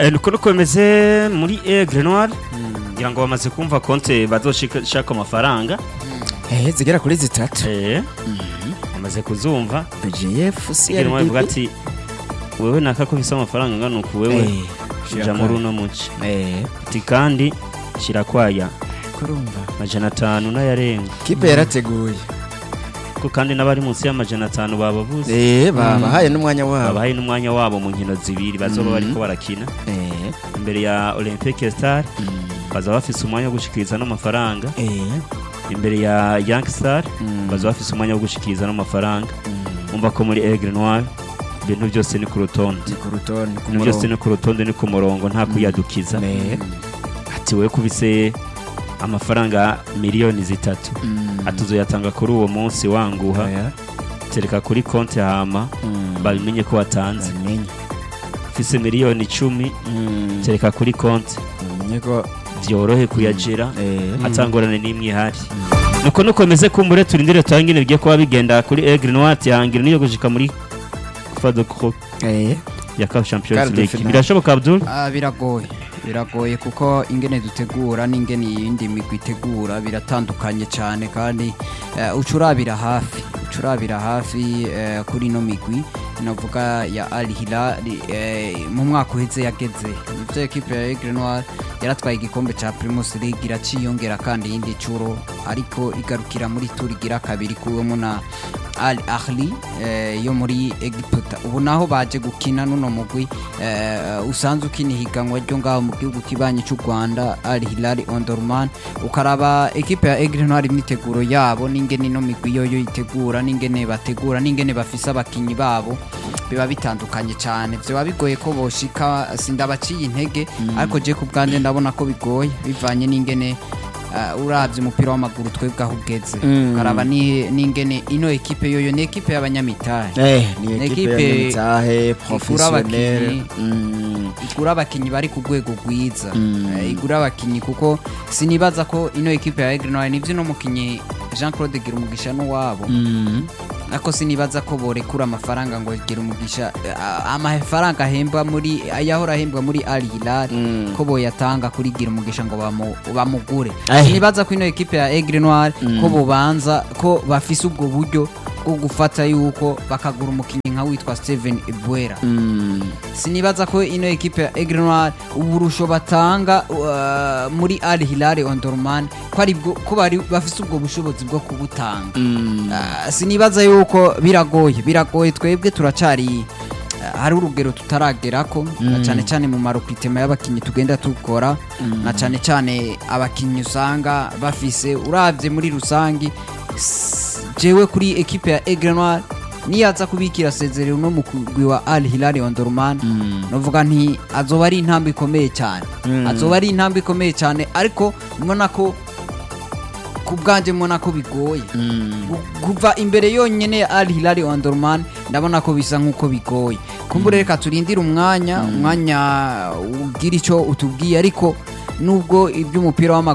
Eh, nuko nuko bimeze muri Aigle Noir ngira ngo bamaze kumva konte bazoshaka amafaranga eh zigera kuri zitatu eh bamaze kuzumva GF Aigle Noir ivuga ati wewe naka ko bisa amafaranga ngana uku wewe ja muri uno muci eh ati kandi shira kwaya kurumva majana atanu n'ayarenga kipe yarateguye ko kandi n'abari munsi y'amajana atanu bababuze eh babahaye n'umwanya wabo babahaye n'umwanya wabo mu nkino zibiri bazoba Mhm. bariko barakina eh imbere ya Olympique Star bazaba bafise umwanya wo gushikiriza n'amafaranga eh imbere ya Young Star Mm. bazaba bafise umwanya wo gushikiriza n'amafaranga umva ko muri Aigle Noir ibintu byose ni ku rutonde ni ku rutonde ku ibintu byose murongo ni ku rutonde ni ku murongo nta kuyadukiza eh ati we kubise amafaranga miliyoni zitatu Mm. atuzoyatanga kuri uwo munsi wanguha Oya. tereka kuri konti hama Mm. babimenye ko watanze babimenye ufise miliyoni icumi Mm. tereka kuri konti bamenye ko vyorohe kuyajira eh atangorane n'imwe ihari nuko nukomeze kumbure turindire turangire bigiye kuba bigenda kuri Aigle Noir tihangira niyo gushika muri Fado Group eh ya CAF Champions Quart de League finale. birashoboka Abdul Ah, biragoye biragoye kuko ingene dutegura n'ingene iyindi migwi itegura biratandukanye cyane kandi eh, uca urabira hafi uca urabira hafi eh, kuri ino migwi navuga ya Al Hilal eh, mu mwaka uheze yageze nivyo ekipe ya Aigle Noir yaratwaye igikombe ca Primus League iraciyongera kandi iyindi curo ariko igarukira muri tour igira kabiri kuwemo na Al Ahli eh, yo muri Egiputa ubu naho baje gukina nuno mugwi eh, usanzwe ukina ihiganwa ryo ngaho mu gihugu kibanyi cy'u Rwanda Al Hilal Omdurman ukaraba ekipe ya Aigle Noir imyiteguro yabo n'ingene ino migwi yoyo yitegura n'ingene bategura n'ingene bafise abakinyi babo biba bitandukanye cyane vyoba bigoye ko boshika sindabaciye intege ariko je ku bwanje ndabona ko bigoye bivanye n'ingene uh, uravye umupira w'amaguru twebwe aho ugeze Mm. ukaraba ni- n'ingene ino ekipe yoyo ni ekipe y'abanyamitari eh ni Ni ekipe ekipe y'imitahe igura professionnel abakinyi. Mm. igura abakinyi bari ku rwego rwiza Mm. Eh, igura abakinyi kuko sinibaza ko ino ekipe ya Aigle Noir nivyo no mukinyi Jean Claude Girumugisha n'uwabo Mm. ariko sinibaza ko borekura amafaranga ngo Girumugisha eh, amafaranga ahembwa muri ayahora ahembwa muri Al Hilal Mm. ko boyatanga kuri Girumugisha ngo bamu- bamugure Eh. sinibaza ko ino ekipe ya Aigle Noir Mm. ko bobanza ko bafise ubwo buryo bwo gufata yuko bakagura umukinyi nka witwa Steven Ebuera Mm. sinibaza ko ino ekipe ya Aigle Noir uburusho batanga uh, muri Al Hilal Omdurman ko ari bwo ko bari bafise ubwo bushobozi bwo kubutanga Mm. Uh, sinibaza yuko biragoye biragoye twebwe turacari uh, hari urugero tutaragerako na Mm. cyane cyane mu marokritema y'abakinyi tugenda tukora na cyane cyane abakinyi usanga bafise uravye muri rusangi s- jewe kuri ekipe ya Aigle Noir niyaza kubikira sezerero no mukugwi wa Al Hilal Omdurman Mm. novuga nti azoba ari intambwe ikomeye cyane Mm. azoba ari intambwe ikomeye cyane ariko mbona ko ku bwanjye mbona ko bigoye Mm. Gu- kuva imbere yonyine ya Al Hilal Omdurman ndabona ko bisa nk'uko bigoye kumbure reka turindire umwanya umwanya ugira icyo utubwiye ariko nubwo iby'umupira w'amaguru